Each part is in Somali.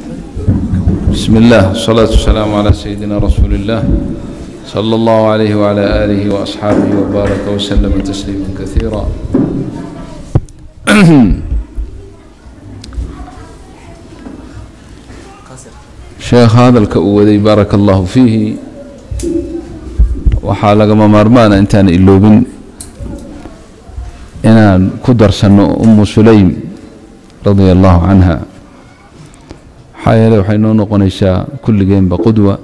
بسم الله والصلاة والسلام على سيدنا رسول الله صلى الله عليه وعلى آله وأصحابه وبارك وسلم تسليما كثيرا sheekh hadalka uu waday baaraka allahu fiihi waxaa lagama maarmaana intaan iloobin inaan ku darsanno umu sulaym radia allahu canha maxaa yeele waxay noo noqonaysaa kulligeenba qudwa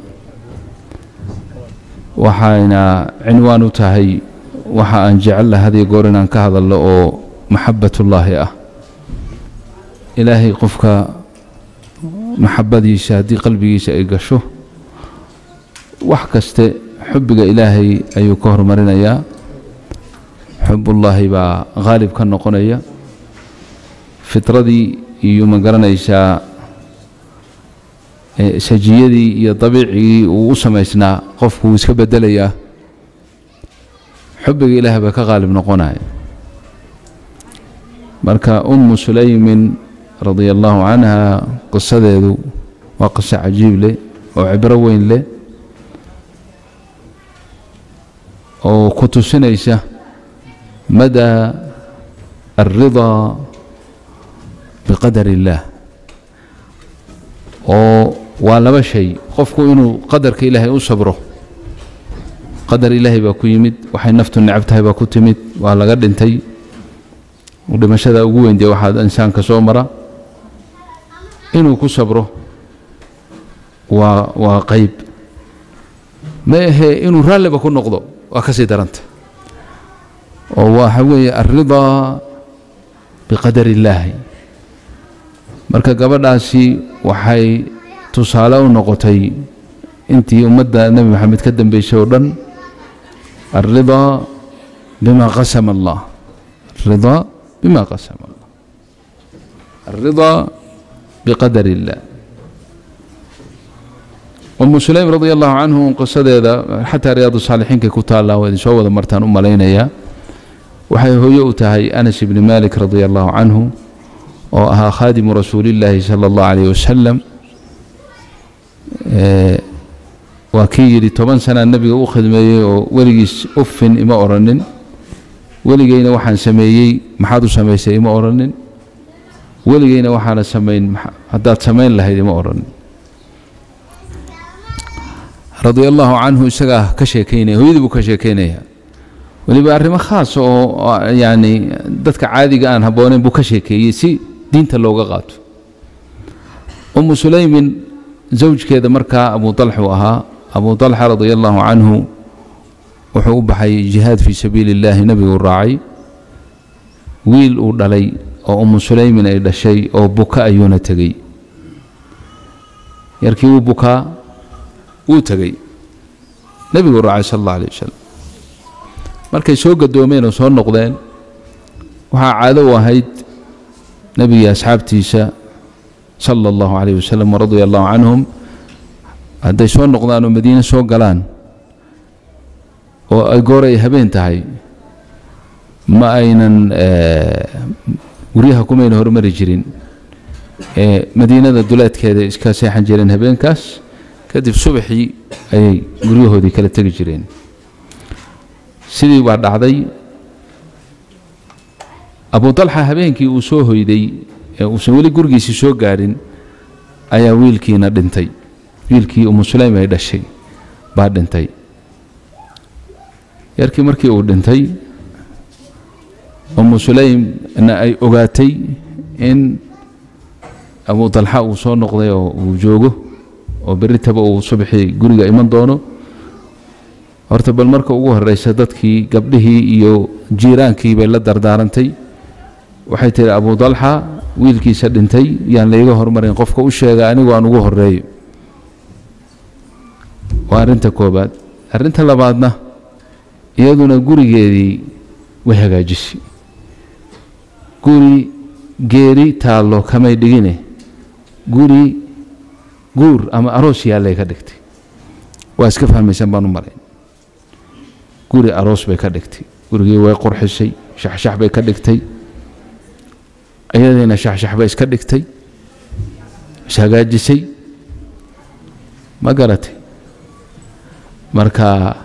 waxayna cinwaan u tahay waxa aan jecella hadiyo goor inaan ka hadalno oo maxabatullaahi ah ilaahay qofka maxabadiisa haddii qalbigiisa ay gasho wax kaste xubbiga ilaahay ayuu ka hormarinayaa xubullaahi baa haalib ka noqonaya fitradii iyo ma garanaysaa sajiyadii iyo dabiicigii uu u samaysnaa qofku wuu iska bedelayaa xubbiga ilaahay baa ka haalib noqonaya marka ummu sulaymin radia allahu canha qisadeedu waa qiso cajiib leh oo cibro weyn leh oo ku tusinaysa mada alridaa biqadar illaah oo waa laba shay qofku inuu qadarka ilaahay u sabro qadar ilaahay baa ku yimid waxay naftu necab tahay baa ku timid waa laga dhintay dhimashada ugu weyn dee waxaad insaanka soo mara inuu ku sabro waa waa qayb ma ahee inuu raalliba ku noqdo waa ka sii daranta oo waxa weeye alridaa biqadar illaahi marka gabadhaasi waxay tusaale u noqotay intii ummadda nebi maxamed ka dambeysay oo dhan alridaa bima qasama allah alridaa bima qasama allah alridaa biqadar illah umu sulaym radia allahu canhu qisadeeda xataa riyaadu saalixiinkay ku taallaa waa idin soo wada martaan u malaynayaa waxay hooyo u tahay anas ibni malik radia allahu canhu oo ahaa khaadimu rasuulillaahi sala allahu calayh wasalam waa kii yidhi toban sanaa nebiga u khidmeeyey oo weligiis uffin ima odhanin weligeyna waxaan sameeyey maxaad u samaysay ima odhanin weligeyna waxaana samayn haddaad samayn lahayd ima odhanin radia allahu canhu isagaa ka sheekaynaya hooyadii buu ka sheekaynaya weliba arrimo khaas oo yacni dadka caadiga aan habbooneyn buu ka sheekeeyey si diinta looga qaato umu sulaymin zawjkeeda markaa abu dalxuu ahaa abu dalxa radia allahu canhu wuxuu u baxay jihaad fii sabiili illaahi nebiguu raacay wiil uu dhalay oo umu sulaymin ay dhashay oo buka ayuuna tegey yarkii wuu bukaa wuu tegey nebiguu raacay sal allah alay wasalam markay soo gadoomeen oo soo noqdeen waxaa caado u ahayd nebigii asxaabtiisa sala allahu calayh wasalam waradia allahu canhum hadday soo noqdaan oo madiine soo galaan oo ay goor ay habeen tahay ma aynan guryaha kumayna hormari jirin ee madiinada duleedkeeda iska seexan jireen habeenkaas kadib subaxii ayay guryahoodii kala tegi jireen sidii baa dhacday abu dalxa habeenkii uu soo hoyday ee uusan weli gurigiisii soo gaadhin ayaa wiilkiina dhintay wiilkii umu sulaym ay dhashay baa dhintay yarkii markii uu dhintay umu sulaymna ay ogaatay in abu dalxa uu soo noqday oo uu joogo oo berritaba uu subaxii guriga iman doono horta bal marka ugu horraysa dadkii gabdhihii iyo jiiraankii bay la dardaarantay waxay tihi abu dalxa wiilkiisa dhintay yaan layga hormarin qofka u sheega anigu aan ugu horreeyo waa arrinta koobaad arrinta labaadna iyaduna gurigeedii way hagaajisay guri geeri taallo kamay dhigine guri guur ama aroos yaallay ka dhigtay waa iska fahmaysan baan u marayn guri aroos bay ka dhigtay gurigii way qurxisay shaxshax bay ka dhigtay iyadiina shaxshax bay iska dhigtay ishagaajisay ma garatay marka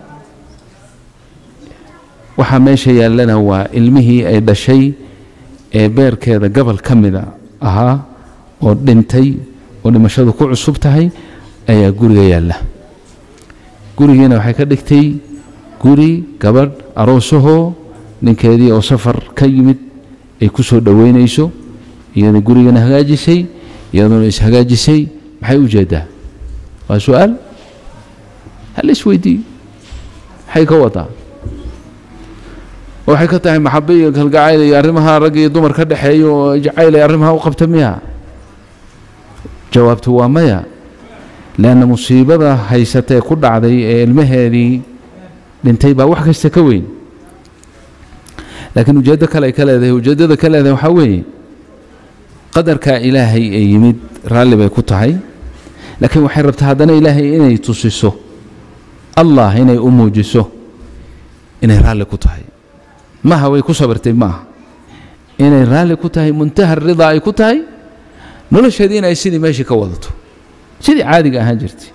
waxaa meesha yaallana waa ilmihii ay dhashay ee beerkeeda gobol ka mida ahaa oo dhintay oo dhimashadu ku cusub tahay ayaa guriga yaalla gurigiina waxay ka dhigtay guri gabadh aroosahoo ninkeedii oo safar ka yimid ay ku soo dhoweynayso iyada gurigana hagaajisay iyaduna ishagaajisay maxay u jeeddaa waa su-aal hal isweydiiyo maxay ka wadaa waxay ka tahay maxabe iyo kalgacayl iyo arrimaha rag iyo dumar ka dhexeeya oo jacayl ay arrimaha u qabta miya jawaabtu waa maya leanna musiibada haysatee ku dhacday ee ilmaheedii dhintay baa wax kasta ka weyn laakiin ujeeddo kale ay ka leedahay ujeeddada ka leedahay waxaa weeye qadarkaa ilaahay ee yimid raalli bay ku tahay laakiin waxay rabtaa haddana ilaahay inay tusiso allah inay u muujiso inay raalli ku tahay maha way ku sabirtay maaha inay raalli ku tahay muntaha ridaa ay ku tahay nolosheedii inay sidii meeshii ka wadato sidii caadiga ahaan jirtay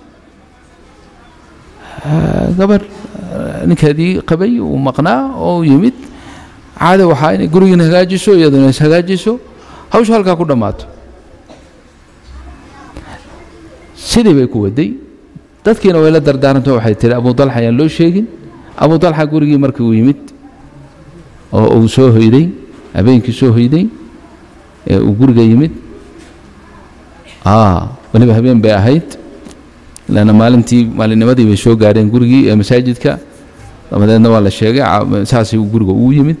gabar ninkeedii qabay uu maqnaa oo yimid caada waxaa inay gurigiina hagaajiso iyaduna is hagaajiso hawshu halkaa ku dhammaato sidii bay ku waday dadkiina way la dardaaranto waxay tihi abu dalxa ayaan loo sheegin abu dalxa gurigii markii uu yimid oo uu soo hoyday habeenkii soo hoyday ee uu guriga yimid weliba habeen bay ahayd lanna maalintii maalinnimadii bay soo gaadheen gurigii ee masaajidka dabadeedna waa la sheegay saasay guriga uu yimid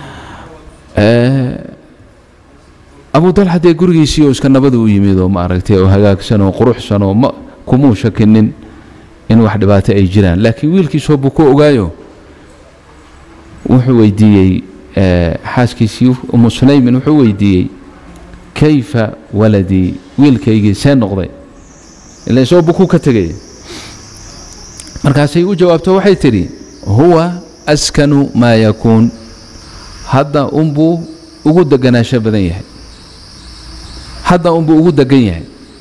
abu dalxa dee gurigiisii oo iska nabada u yimid oo maaragtay oo hagaagsan oo quruxsan oo ma kumuu shakinin in wax dhibaato ay jiraan laakiin wiilkiisoo buu ku ogaayo wuxuu weydiiyey xaaskiisii umu sulaymin wuxuu weydiiyey kayfa waladii wiilkaygii see noqday ila isoo bukuu ka tegay markaasay u jawaabto waxay tidhi huwa askanu maa yakuun hadda unbuu ugu deganaansho badan yahay hadda unbuu ugu degan yahay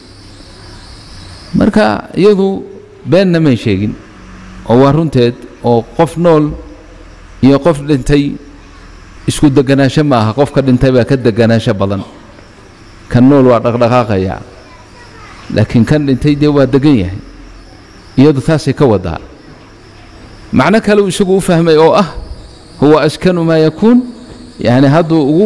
marka iyadu beenna may sheegin oo waa runteed oo qof nool iyo qof dhintay isku deganaansho ma aha qofka dhintay baa ka deganaansho badan kan nool waa dhaqdhaqaaqaya laakiin kan dhintay dee waa degan yahay iyadu taasay ka wadaa macno kale uu isagu u fahmay oo ah huwa askanu maa yakuun yani hadduu ugu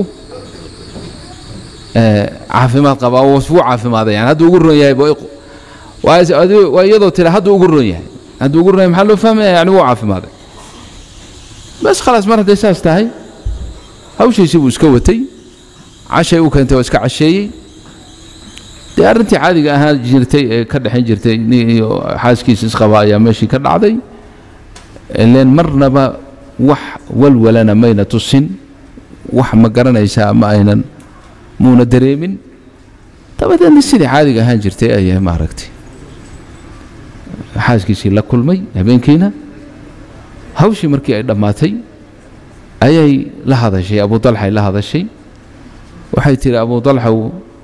caafimaad qabaa wuu caafimaaday yani hadduu ugu ron yahay waa iyadoo tira hadduu ugu ron yahay hadduu ugu ron yahay maxaa loo fahmaya yani wuu caafimaaday bas khalaas mar hadday saas tahay hawshiisii buu iska watay cashay u keentay oo iska casheeyey dee arrintii caadiga ahaa jirtay ee ka dhexayn jirtay nin iyo xaaskiisa isqaba ayaa meeshii ka dhacday ileen marnaba wax walwalana mayna tusin wax ma garanaysaa ma aynan muuna dareemin dabadeedna sidii caadiga ahaan jirtay ayaa maaragtay xaaskiisii la kulmay habeenkiina hawshii markii ay dhammaatay ayay la hadashay abu dalxay la hadashay waxay tihi abu dalxow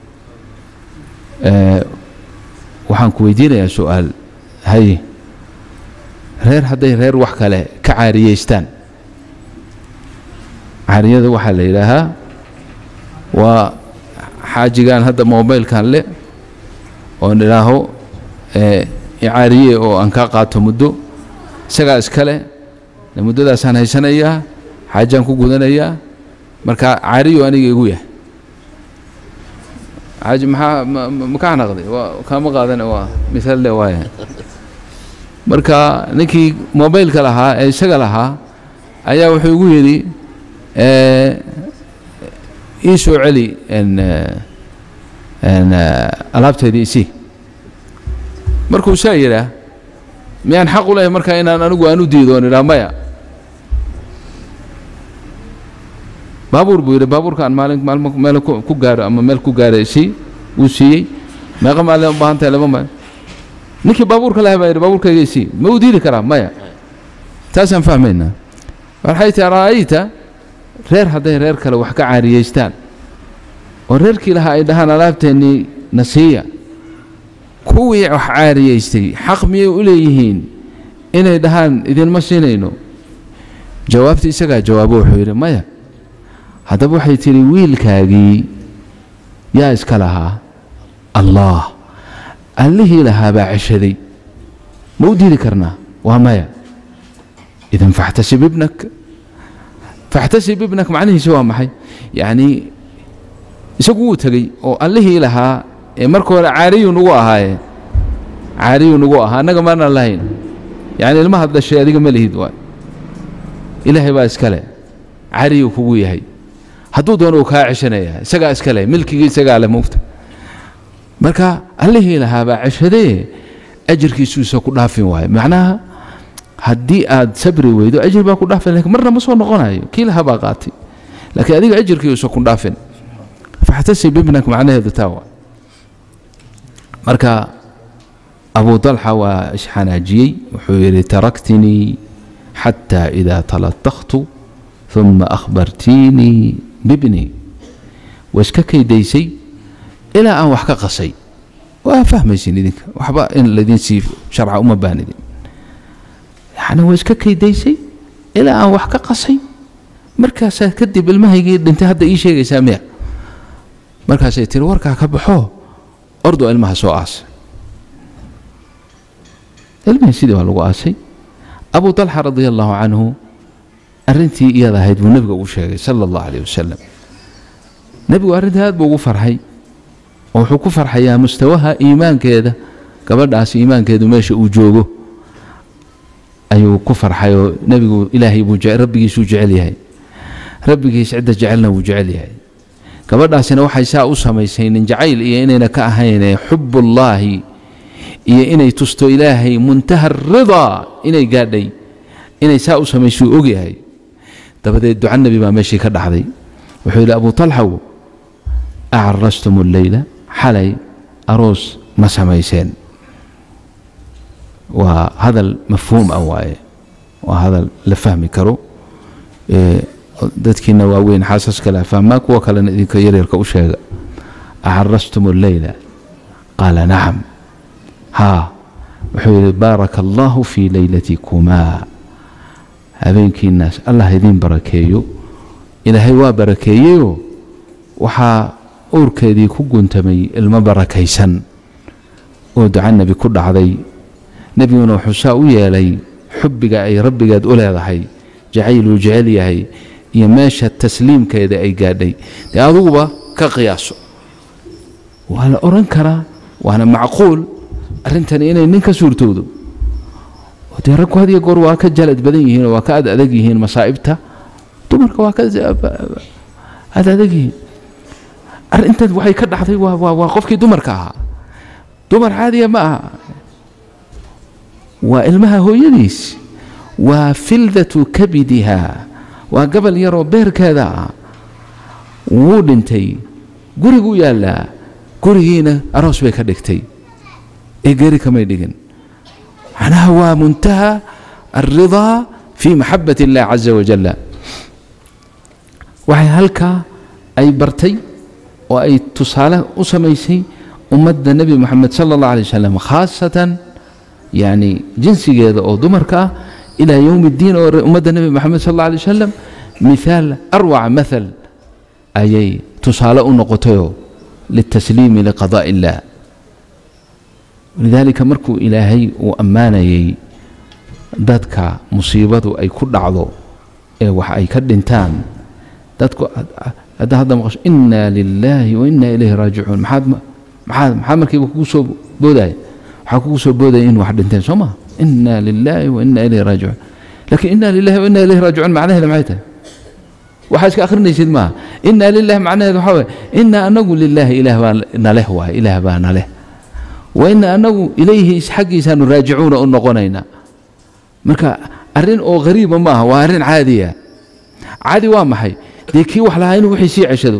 waxaan ku weydiinayaa su-aal haye reer hadday reer wax kale ka caariyeystaan caariyada waxaa la yidhaahaa waa xaajigaan hadda mobilkan le oon idhaaho icaariye oo aan kaa qaato muddo isagaa iskale muddadaasaan haysanayaa xaajaan ku gudanayaa marka caariyo aniga igu yahay xaaji maxaa makaa naqday waa kaama qaadana waa misaal le waaya marka ninkii mobilka lahaa ee isaga lahaa ayaa wuxuu igu yidhi ii soo celi alaabteedii isii markuu saa yidhaah miyaan xaq u lehay markaa inaan anigu aan u diido on idhaa maya baabuur buu yidhi baabuurka aan maalin maalmo meel ku gaaro ama meel ku gaara isii wuu siiyey meeqa maalin u baahan tahay laba maalin ninkii baabuurka lahay baa yidhi baabuurkayga isii ma u diidi karaa maya taasaan fahmaynaa waxay tii ra'ayta reer hadday reer kale wax ka caariyeystaan oo reerkii lahaa ay dhahaan alaabteennii na siiya kuwii wax caariyaystay xaq miyay u leeyihiin inay dhahaan idinma siinayno jawaabta isagaa jawaabo wuxuu yidhi maya haddaba waxay tidhi wiilkaagii yaa iska lahaa allah allihii lahaa baa ceshaday ma u diidi karnaa waa maya idan faxtasib ibnak faxtasib ibnak macnihiisa waa maxay yacnii isagu wuu tegey oo allihii lahaa ee marka hore caariyuu nugu ahaaye caariyuu nugu ahaa annaga maana lahayn yacni ilmahaad dhashay adiga ma lihid waay ilaahay baa iskale cariyuu kugu yahay hadduu doono uu kaa ceshanaya isagaa iskale milkigii isagaa le mugta marka allihii lahaa baa ceshadee ajirkiisuusa ku dhaafin waayo macnaha haddii aad sabri weydo ajir baa ku dhaafin lakin marna ma soo noqonayo kii lahaa baa qaatay laakiin adiga ajirkiiusa ku dhaafin faxtasib ibnak macnaheedu taa waa marka abu dalxa waa isxanaajiyey wuxuu yidhi taraktinii xataa idaa talataktu uma akhbartiinii bibni waa iska kaydaysay ilaa aan wax ka qasay waa fahmaysin idinka waxba in laydin sii sharca uma baanidin yani waa iska kaydaysay ilaa aan wax ka qasay markaasaa kadib ilmahaygii dhintay hadda ii sheegaysaa miya markaasay tiri warkaa ka baxo ordoo ilmaha soo aasay ilmihii sidii waa lagu aasay abu dalxa radia allahu canhu arrintii iyada ahayd buu nebiga ugu sheegay sala allahu alayh wasalam nebigu arrintii aad buu ugu farxay oo wuxuu ku farxayaa mustawaha iimaankeeda gabadhaas iimaankeedu meesha uu joogo ayuu ku farxay oo nebigu ilaahay buu rabbigiisuu jecel yahay rabbigiis cidda jecelna wuu jecel yahay gabadhaasina waxay saa u samaysay nin jacayl iyo inayna ka ahaynee xubullaahi iyo inay tusto ilaahay muntaha ridaa inay gaadhay inay saa u samaysuu ogyahay dabadeed duca nebi baa meeshii ka dhacday wuxuu yidhi abu talxaw acarastum alleyla xalay aroos ma samayseen waa hadal mafhuum ah waaye waa hadal la fahmi karo dadkiina waaweyn xaasas kale fahmaa kuwa kalena idinka yaryarka u sheega acarastum alleyla qaala nacam haa wuxuu yidhi baaraka allahu fii leylatikumaa habeenkiinaas allah idiin barakeeyo ilaahay waa barakeeyeyoo waxaa uurkeedii ku guntamay ilmo barakaysan oo duca nebi ku dhacday nebiguna wuxuu saa u yeelay xubbiga ay rabbigeed u leedahay jacayluu jecel yahay iyo meesha tasliimkeeda ay gaadhay dee aduguba ka qiyaaso waa la odhan karaa waana macquul arrintani inay nin ka suurtowdo dee ragku had iyo goor waa ka jalad badan yihiin oo waa ka ad adag yihiin masaa'ibta dumarka waa ka ad adag yihiin arrintan waxay ka dhacday waa waa waa qofkii dumarka ahaa dumar caadiya ma aha waa ilmaha hooyadiis waa fildatu kabidiha waa gabal yaroo beerkeeda ah wuu dhintay guriguu yaallaa gurigiina aroos bay ka dhigtay ee geeri kamay dhigin macnaha waa muntaha alridaa fii maxabat illah caza wajalla waxay halkaa ay bartay oo ay tusaale u samaysay ummadda nebi moxamed sala allah alay wasalam khaasatan yacni jinsigeeda oo dumarka ah ilaa yowmi اddiin oo ummadda nebi moxamed sal alla alay wasalam mithaal arwaca mathal ayay tusaale u noqotayoo litasliimi liqadaaءi illah lidaalika markuu ilaahay uu ammaanayay dadka musiibadu ay ku dhacdo ee wax ay ka dhintaan dadku hadda hadda maqasho inaa lilaahi wa inaa ilayhi raajicuun maxaad maxaad maxaa markiiba kugu soo boodaya waxaa kugu soo boodaya in wax dhinteen soo maa inaa lilaahi wa inaa ilayhi raajicuun laakiin inaa lilahi wa inaa ilayhi raajicuun macnaheeda maxay tahay waxaa iska akhrinaysid maaha inaa lilahi macnaheeda waxaa waye inaa anagu lilaahi ilaah baa naleh waay ilaah baa naleh wa ina anagu ilayhi xaggiisaanu raajicuuna u noqonaynaa marka arrin oo hariiba maaha waa arrin caadiya caadi waa maxay dee kii wax lahaa inuu wixii sii ceshado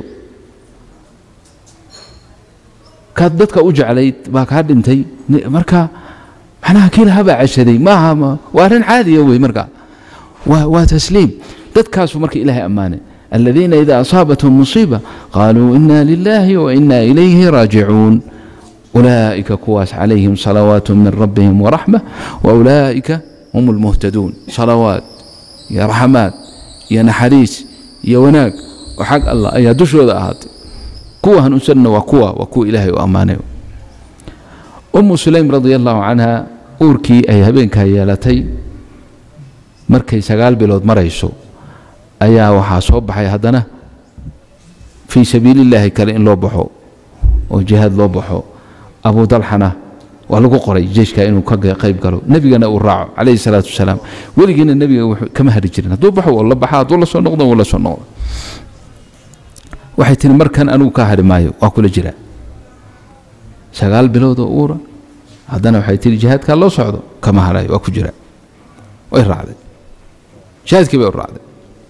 kaad dadka u jeclayd baa kaa dhintay marka macnaha kii lahaa baa ceshaday maaha waa arrin caadiya wey marka waa waa tasliim dadkaasu marka ilaahay ammaanay aladiina ida asaabathum musiiba qaaluu ina lilahi wa ina ilayhi raajicuun ulaa'ika kuwaas calayhim salawaatu min rabbihim waraxma wa ulaa'ika hum almuhtaduun salawaad iyo raxmaad iyo naxariis iyo wanaag oo xag allah ayaa dushooda ahaatay kuwa hanuunsanna waa kuwa waa kuwa ilaahay u ammaanay umu sulaym radia allahu canha uurkii ay habeenkaa yeelatay markay sagaal bilood marayso ayaa waxaa soo baxay haddana fii sabiilillaahi kale in loo baxo oo jihaad loo baxo abu dalxana waa lagu qoray jeyshka inuu ka qayb galo nebigana uu raaco calayhi salaatu wasalaam weligiina nebiga wuxuu kama hari jirin hadduu baxo oo la baxa hadduu la soo noqdo wuu la soo noqdo waxay tihi markan anigu ka hari maayo waa kula jiraa sagaal bilood oo uura haddana waxay tihi jihaadkaa loo socdo kama harayo waa ku jiraa way raacday jihaadkii bay u raacday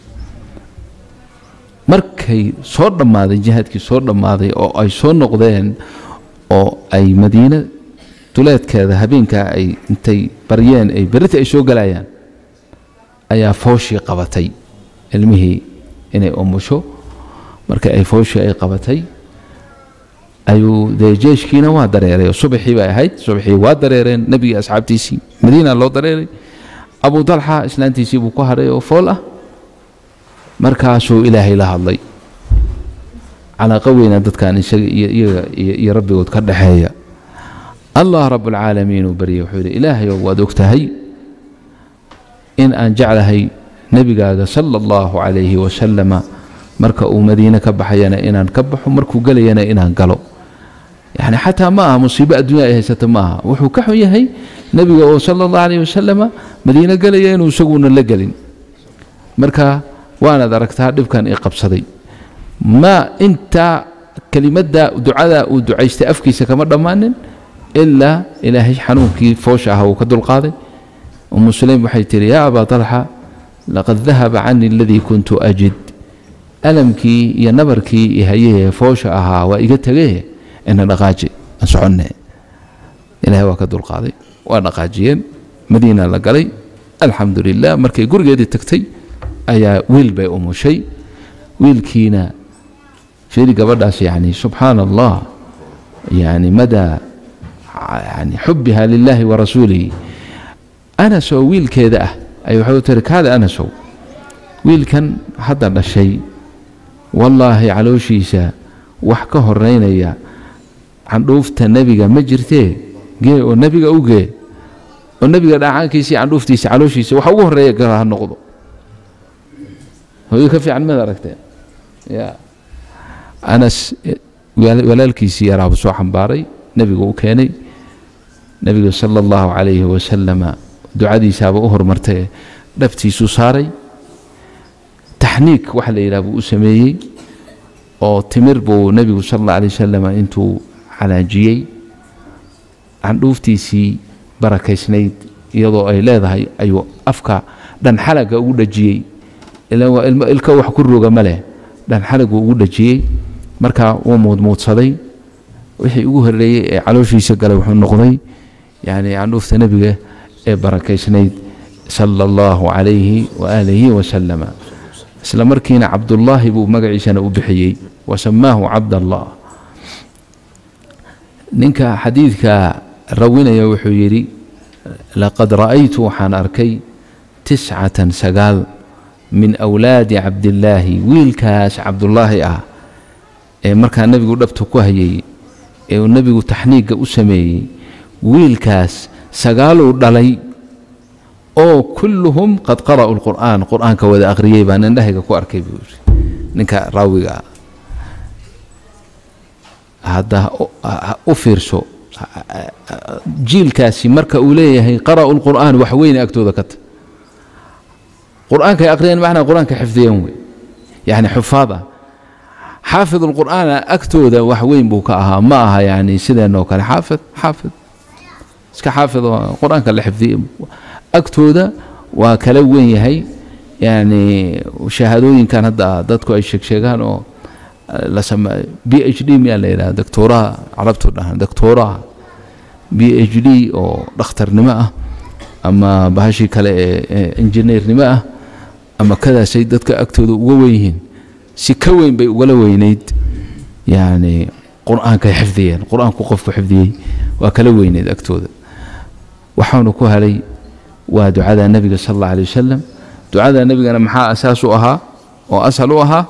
markay soo dhammaaday jihaadkii soo dhammaaday oo ay soo noqdeen oo ay madiine duleedkeeda habeenkaa ay intay baryeen ay berita ay soo galayaan ayaa fooshii qabatay ilmihii inay umusho marka ay fooshii ay qabatay ayuu dee jeeshkiina waa dareeray oo subaxii bay ahayd subaxii waa dareereen nebigii asxaabtiisii madiina loo dareeray abu dalxa islaantiisii buu ku hadhay oo fool ah markaasuu ilaahay la hadlay calaaqa weyna dadkan isaga iyo iyaga iyo rabbigood ka dhaxeeya allah rabbulcaalamiin uu baryay wuxuu yidhi ilaahayow waad og tahay in aan jeclahay nebigaaga sala allahu calayhi wasalama marka uu madiine ka baxayana inaan ka baxo markuu gelayana inaan galo yani xataa ma aha musiibo adduunya ay haysata ma aha wuxuu ka xun yahay nebiga oo sala allahu calayhi wasalama madiine gelaya inuu isaguna la gelin marka waanaad aragtaa dhibkan ii qabsaday ma intaa kelimadda ducada uu ducaystay afkiisa kama dhammaanin ilaa ilaahay xanuunkii foosha ah uu ka dulqaaday umu sulaym waxay tihi yaa abaa talxa laqad dahaba canii aladii kuntu ajid alamkii iyo nabarkii iyo hayahee foosha ahaa waa iga tegee ina dhaqaaji aan soconne ilahay waa ka dulqaaday waa dhaqaajiyeen madiina la galay alxamdu lilah markay gurigeedii tagtay ayaa wiil bay umushay wiilkiina fiiri gabadhaas yani subxaana allah yani madaa yani xubiha lilahi wa rasuulihi anasoo wiilkeeda ah ay waxay u tiri kaada anasow wiilkan hadda dhashay wallaahi calooshiisa wax ka horeynaya candhuufta nebiga ma jirtee gee oo nebiga u gee oo nebiga dhacaankiisa iyo candhuuftiisa calooshiisa waxa ugu horeeya gala ha noqdo hooyo ka fiican mad aragtee ya anas walaalkiisii yaraabu soo xambaaray nebigu u keenay nebiga sala allahu calayhi wasalama ducadiisaaba u hormartay dhabtiisuu saaray taxniik waxa la yidhaha buu u sameeyey oo timir buu nebigu sala allah alay wasalam intuu calaajiyey candhuuftiisii barakaysnayd iyadoo ay leedahay ayuu afka dhanxalaga ugu dhajiyey ilan waa ilmo ilka wax ku roga ma leh dhanxalagu ugu dhajiyey markaa wuu muudmuudsaday wixii ugu horreeyey ee calooshiisa galay wuxuu noqday yani candhuufta nebiga ee barakaysnayd sala allahu calayhi waaalihi wasalama isla markiina cabdullaahi buu magaciisana u bixiyey wasamaahu cabdallah ninka xadiidka rawinaya wuxuu yidhi laqad ra'aytu waxaan arkay tiscatan sagaal min awlaadi cabdillaahi wiilkaas cabdullaahi ah ee markaa nebigu dhabta ku hayay ee uu nebigu taxniigga u sameeyey wiilkaas sagaaluu dhalay oo kulluhum qad qara'u lqur'aan qur'aanka wada akhriyey baan indhahayga ku arkay buu yidhi ninka raawiga ah hadda u fiirso jiilkaasi marka uu leeyahay qara'u lqur'aan wax weyne agtooda ka ta qur'aankay akhriyeen macnaa qur'aanka xifdiyeen wey yani xufaad ah xaafid lqur'aana agtooda wax weyn buu ka ahaa ma aha yani sideenoo kale xaafid xaafid iska xaafid oo qur'aanka la xifdiyey agtooda waa kala weyn yahay yani shahaadooyinkan hadda dadku ay sheegsheegaan oo la sameeyo b h d miyaa la yidhaha doctooraha carabtu dhahan doctooraha b h d oo dhakhtarnimo ah ama bahashii kale ee injineernimo ah ama kadaasay dadka agtooda uga wen yihiin si ka weyn bay ugala weynayd yani qur-aankay xifdiyeen qur-aanku qofku xifdiyey waa kala weyneed agtooda waxaanu ku helay waa ducada nebiga sal alla alay wasalam ducada nebigana maxaa asaas u ahaa oo asal u ahaa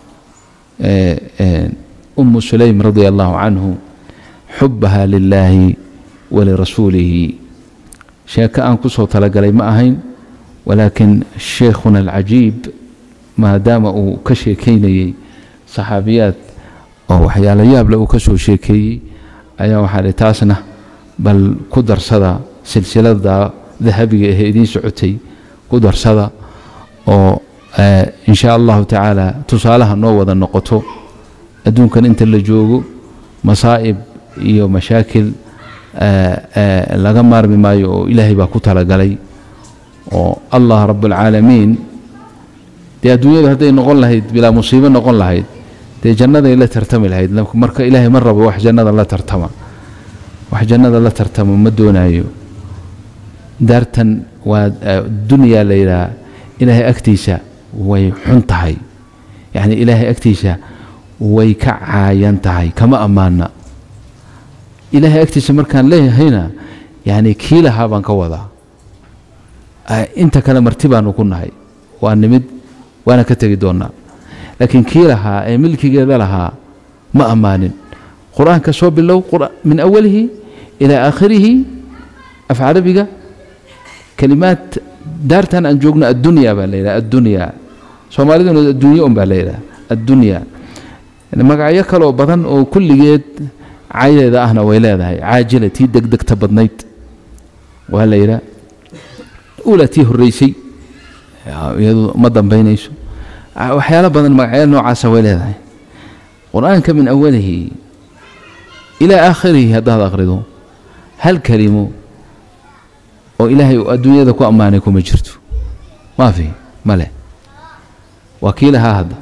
umu sulaym radia allahu canhu xubaha lilaahi walirasuulihi sheeko aan ku soo talagalay ma ahayn walaakin sheikhuna alcajiib maadaama uu ka sheekaynayey saxaabiyaad oo waxyaalo yaable uu ka soo sheekeeyey ayaa waxaa dhi taasna bal ku darsada silsilada dahabiga ahee idiin socotay ku darsada oo in shaa allahu tacaala tusaalaha noo wada noqoto adduunkan inta la joogo masaa'ib iyo mashaakil laga maarmi maayo oo ilaahay baa ku talagalay oo allah rabbulcaalamiin dee adduunyadu hadday noqon lahayd bilaa musiibo noqon lahayd dee jannaday la tartami lahayd marka ilaahay ma rabo wax jannada la tartama wax jannada la tartama ma doonaayo daartan waa dunyaa la yidhaha ilaahay agtiisa way xun tahay yacni ilaahay agtiisa way ka caayan tahay kama ammaana ilaahay agtiisa markaan leeyahayna yacni kii lahaa baan ka wadaa inta kale marti baanu ku nahay waa nimid waana ka tegi doonnaa laakiin kii lahaa ee milkigeeda lahaa ma ammaanin qur-aanka soo bilow min awalihi ilaa aakhirihi af carabiga kalimaad daartan aan joogno addunya baa la yidhaha addunya soomaaliduna adduunye un baa la yidhaha addunya magacyo kaloo badan oo kulligeed caydeeda ahna way leedahay caajila tii degdegta badnayd waa la yidhaha ula tii horreysay iyadu ma dambaynayso waxyaalo badan magacyo noocaasa way leedahay qur-aanka min awalihi ilaa aakhirihi haddaad akhrido hal kelimo oo ilaahay uu adduunyada ku ammaanay kuma jirto maafi male waa kii lahaa hadda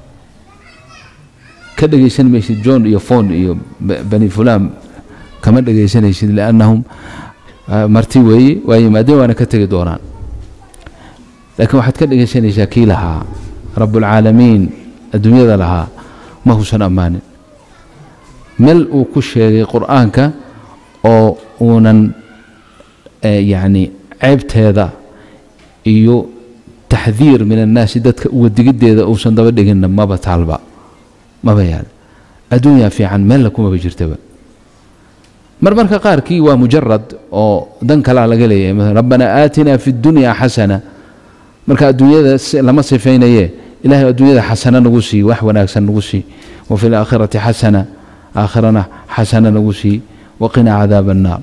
ka dhegaysan maysid john iyo fon iyo bani fulaan kama dhegaysanaysid liannahum marti weeye waa yimaadeen waana ka tegi doonaan laakiin waxaad ka dhegaysanaysaa kii lahaa rabbulcaalamiin adduunyada lahaa ma husan ammaanin meel uu ku sheegay qur'aanka oo uunan yacni ceebteeda iyo taxdiir min annaasi dadka uga digiddeeda uusan daba dhiginna maba taalba maba yaal adduunyaa fiican meella kumaba jirtaba mar marka qaarkii waa mujarad oo dan kalaa laga leeyahay maala rabbanaa aatinaa fi اddunya xasana marka adduunyada lama sifaynaye ilahay adduunyada xasana nagu sii wax wanaagsan nagu sii wa fi اlaakhirati xasana aakhirana xasana nagu sii waqinaa cadaab الnaar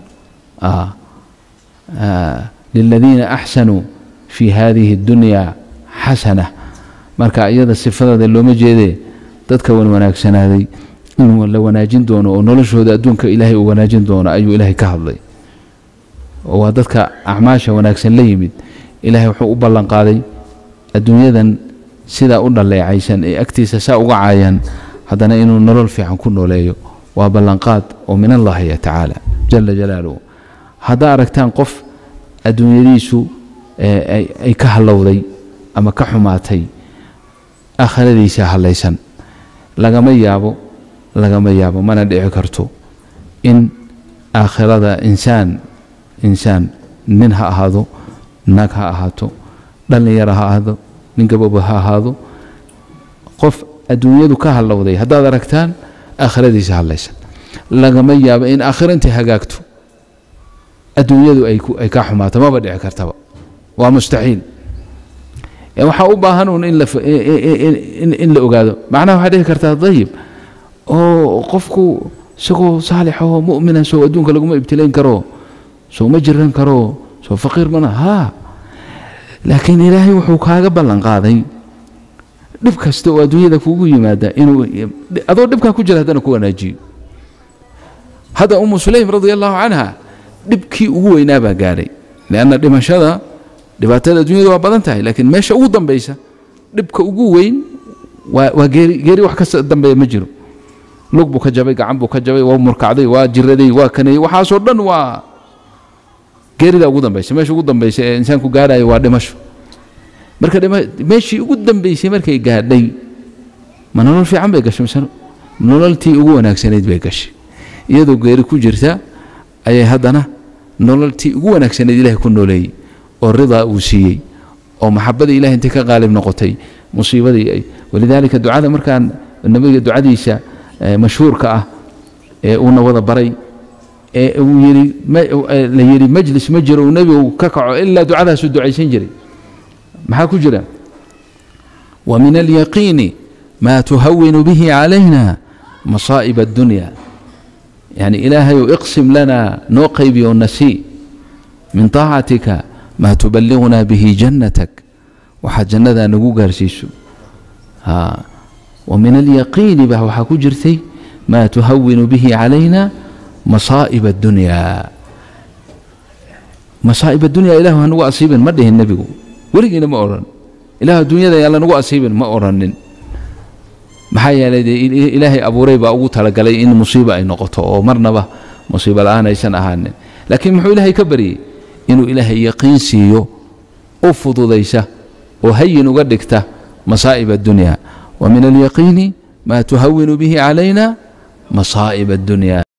liladiina axsanuu fi hadihi اddunya xasana marka iyada sifadeeda looma jeedee dadka wan wanaagsanaaday inuu la wanaajin doono oo noloshooda adduunka ilaahay uu wanaajin doono ayuu ilaahay ka hadlay oo waa dadka acmaasha wanaagsan la yimid ilaahay wuxuu u ballan qaaday adduunyadan sidaa u dhaleecaysan ee agtiisa saa uga caayan haddana inuu nolol fiican ku nooleeyo waa ballanqaad oo min allahi tacaala jala jalaaluhu haddaa aragtaan qof adduunyadiisu ay ka hallowday ama ka xumaatay aakhiradiisa hallaysan lagama yaabo lagama yaabo mana dhici karto in aakhirada insaan insaan nin ha ahaado naag ha ahaato dhallinyaro ha ahaado nin gabooba ha ahaado qof adduunyadu ka hallowday haddaad aragtaan aakhiradiisa hallaysan lagama yaabo in aakhiro intay hagaagto adduunyadu ay ka xumaato maba dhici kartaba waa mustaxiil waxaa u baahan uun in la ogaado macnaha waxaa dhihi kartaa dayib oo qofku isagoo saalixahoo mu'mina soo adduunka laguma ibtilayn karo soo ma jiran karo soo faqiir mana haa laakiin ilaahay wuxuu kaaga ballan qaaday dhib kasta oo adduunyada kugu yimaada inuu adoo dhibkaa ku jira haddana ku wanaajiyo hadda umu sulaym radia allahu canha dhibkii ugu weynaa baa gaadhay lianna dhimashada dhibaatada adduunyada waa badan tahay laakiin meesha ugu dambaysa dhibka ugu weyn waa waa geeri geeri wax ka dambeeya ma jiro lug buu ka jabay gacan buu ka jabay waa murkacday waa jiraday waa kaneeyey waxaasoo dhan waa geerida ugu dambaysa meesha ugu dambaysa ee insaanku gaadhayo waa dhimasho marka meeshii ugu dambaysay markay gaadhay ma nolol fiican bay gashay mise nololtii ugu wanaagsanayd bay gashay iyadoo geeri ku jirta ayay haddana nololtii ugu wanaagsanayd ilahay ku nooleeyey oo ridaa uu siiyey oo maxabada ilahay intay ka qaalib noqotay musiibadii ay walidaalika ducada markaan nabiga ducadiisa mashhuurka ah ee uuna wada baray ee uu yidhi la yidhi majlis ma jiro uu nebigu ka kaco ilaa ducadaasuu ducaysan jiray maxaa ku jira wa min alyaqiini maa tuhawinu bihi calayna masaa'ib addunya yani ilaahayow iqsim lana noo qaybiyo nasii min taacatika maa tuballigunaa bihi jannatak waxaad jannadaa nagu gaarsiiso wa min alyaqiini baa waxaa ku jirtay maa tuhawinu bihi calayna masaa'ib addunyaa masaa'ib addunya ilahu ha nagu asiibin ma dhihin nebigu weligiina ma odhan ilahu adduunyada yaan lanagu asiibin ma odhanin maxaa yeelay dee ilaahay abuuray baa ugu talagalay in musiiba ay noqoto oo marnaba musiibo la'aan aysan ahaanin laakiin muxuu ilaahay ka baryey inuu ilaahay yaqiin siiyo u fududaysa oo hayin uga dhigta masaa'ib addunya wa min alyaqiini maa tuhawinu bihi calayna masaa'ib addunya